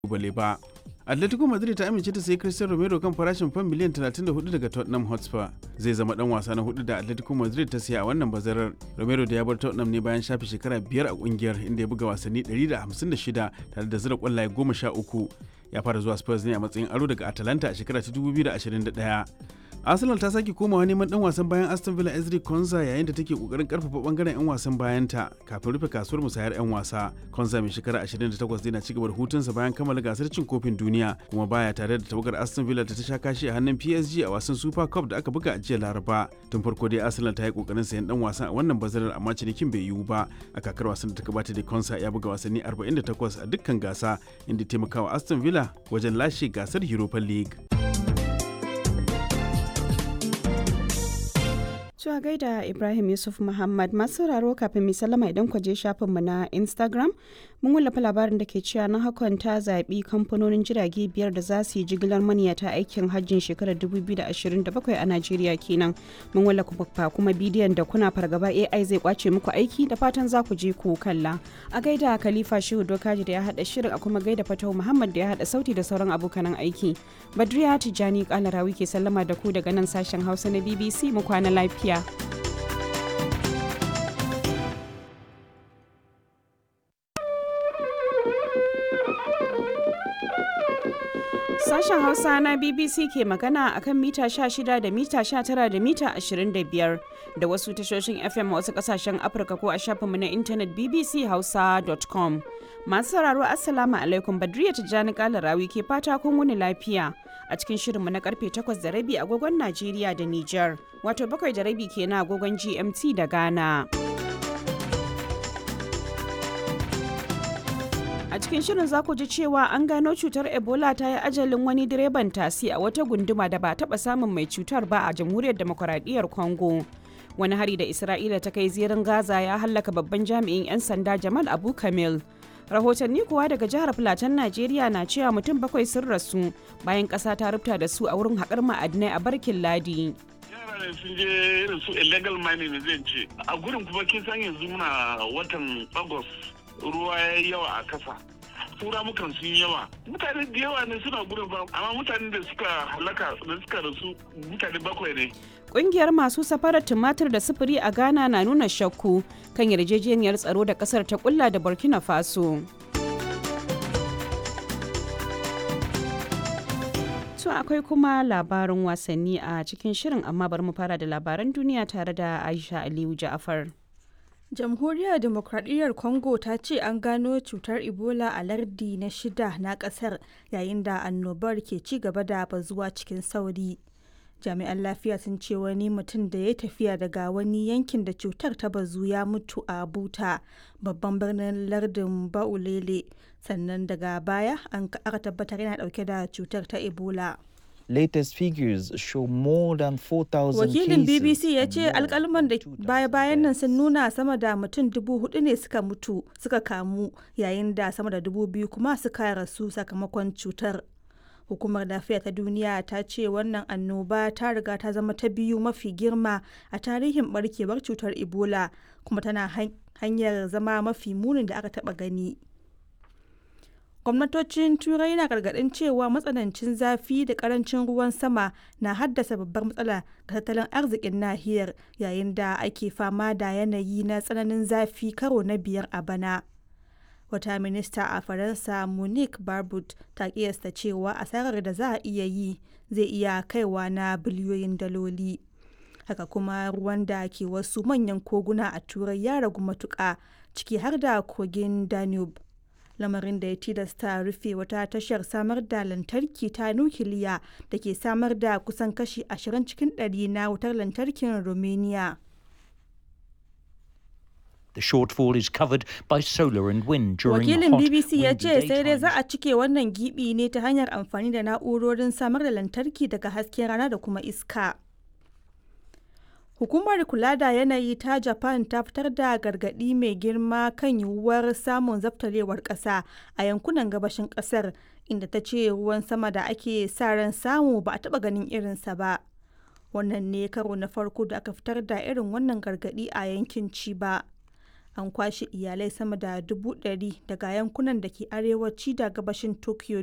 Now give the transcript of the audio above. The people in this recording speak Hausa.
bale ba. Atletico Madrid ta amince ta sayi Cristiano Romero kan farashin fan miliyan 34 daga Tottenham Hotspur. Zai zama dan wasa na hudu da Atletico Madrid ta siya a wannan bazarar. Romero da ya bar Tottenham ne bayan shafe shekara biyar a kungiyar inda ya buga wasanni 156 tare da zira kwallaye 13. Ya fara zuwa Spurs ne a matsayin aro daga Atalanta a shekara ta 2021. arsenal ta sake komawa neman dan wasan bayan aston villa ezri konza yayin da take kokarin karfafa bangaren yan wasan bayanta kafin rufe kasuwar musayar yan wasa konza mai shekara 28 zai na cigaba da hutunsa bayan kammala gasar cin kofin duniya kuma baya tare da tawagar aston villa ta sha kashi a hannun psg a wasan super cup da aka buga a jiya laraba tun farko dai arsenal ta yi kokarin sayan dan wasan a wannan bazarar amma cinikin bai yiwu ba a kakar wasan da ta gabata da konsa ya buga wasanni 48 a dukkan gasa inda taimakawa aston villa wajen lashe gasar europa league Cewa gaida Ibrahim Yusuf Muhammad masu sauraro kafin mai sallama idan ku je shafinmu na Instagram mun wallafa labarin da ke cewa na hakan ta zaɓi kamfanonin jirage biyar da za su yi jigilar maniyata aikin hajjin shekarar 2027 a Najeriya kenan. Mun wallafa kuma bidiyon da kuna fargaba AI zai kwace muku aiki da fatan za ku je ku kalla. A gaida Khalifa Shehu Dokaji da ya haɗa shirin a kuma gaida Fatau Muhammad da ya haɗa sauti da sauran abokanan aiki. Badriya Tijjani Kalarawi ke sallama da ku daga nan sashen Hausa na BBC mu kwana lafiya. Sashen Hausa na BBC ke magana akan mita 16 da mita 19 da mita 25 da wasu tashoshin FM a wasu kasashen Afirka ko a shafinmu na intanet bbchausa.com. Masu sauraro Assalamu alaikum Badriya Tijjani Kalarawi ke fata kun wuni lafiya a cikin shirinmu na karfe 8 da rabi agogon Najeriya da Nijar, wato bakwai da rabi kenan agogon GMT da Ghana. A cikin shirin za ku ji cewa an gano cutar Ebola ta yi ajalin wani direban tasi a wata gunduma da ba taɓa samun mai cutar ba a jamhuriyar demokuraɗiyyar Congo. Wani hari da Isra'ila ta kai zirin Gaza ya hallaka babban jami'in 'yan sanda Jamal Abu Kamil. Rahotanni kuwa daga jihar Filatan Najeriya na cewa mutum bakwai sun rasu bayan ƙasa ta rubuta da su a wurin haƙar ma'adinai a Barkin Ladi. ne sun je irin su illegal mining zai ce a gurin kuma kin san yanzu muna watan agos ruwa ya yi yawa a kasa tura mukan sun yawa mutane da yawa ne suna gurin ba amma mutane da suka halaka da suka rasu mutane bakwai ne Ƙungiyar masu safarar tumatir da sufuri a Ghana na nuna shakku kan yarjejeniyar tsaro da ƙasar ta kulla da Burkina Faso. To akwai kuma labarin wasanni a cikin shirin amma bari mu fara da labaran duniya tare da Aisha Aliyu Ja'afar. jamhuriyar demokradiyyar congo ta ce an gano cutar ebola a lardi na shida na kasar yayin da annobar ke ci gaba da bazuwa cikin sauri jami'an lafiya sun ce wani mutum da ya tafiya daga wani yankin da cutar ta bazu ya mutu a buta babban birnin lardin baulele sannan daga baya an aka tabbatar yana dauke da cutar ta ebola latest figures show more than 4,000 Wakilin BBC ya ce alkalman da baya-bayan nan sun nuna sama da mutum dubu hudu ne suka mutu suka kamu yayin da sama da dubu biyu kuma suka rasu sakamakon cutar. Hukumar lafiya ta duniya ta ce wannan annoba ta riga ta zama ta biyu mafi girma a tarihin barkewar cutar Ebola kuma tana hanyar zama mafi munin da aka taba gani. gwamnatocin turai na gargadin cewa matsanancin zafi da karancin ruwan sama na haddasa babbar matsala ga tattalin arzikin nahiyar yayin da ake fama da yanayi na tsananin zafi karo na biyar a bana wata minista a faransa monique barbut ta kiyasta cewa asarar da za a iya yi zai iya kaiwa na biliyoyin daloli haka kuma ruwan da ke wasu manyan koguna a turai ya ragu matuƙa ciki har da kogin danube lamarin da ya tilasta rufe wata tashar samar da lantarki ta nukiliya da ke samar da kusan kashi 20 cikin 100 na wutar lantarkin romania The shortfall is covered by solar and wind during Wakilin hot, BBC ya windy ce sai dai za daytimes. a cike wannan gibi ne ta hanyar amfani da na'urorin samar da lantarki daga hasken rana da kuma iska. Hukumar kula da yanayi ta Japan ta fitar da gargaɗi mai girma kan yiwuwar samun zaftarewar ƙasa a yankunan gabashin ƙasar inda ta ce ruwan sama da ake sa ran samu ba a taɓa ganin irinsa ba. Wannan ne karo na farko da aka fitar da irin wannan gargaɗi a yankin Chiba. an kwashe iyalai sama da dubu ɗari daga yankunan da ke arewaci da gabashin tokyo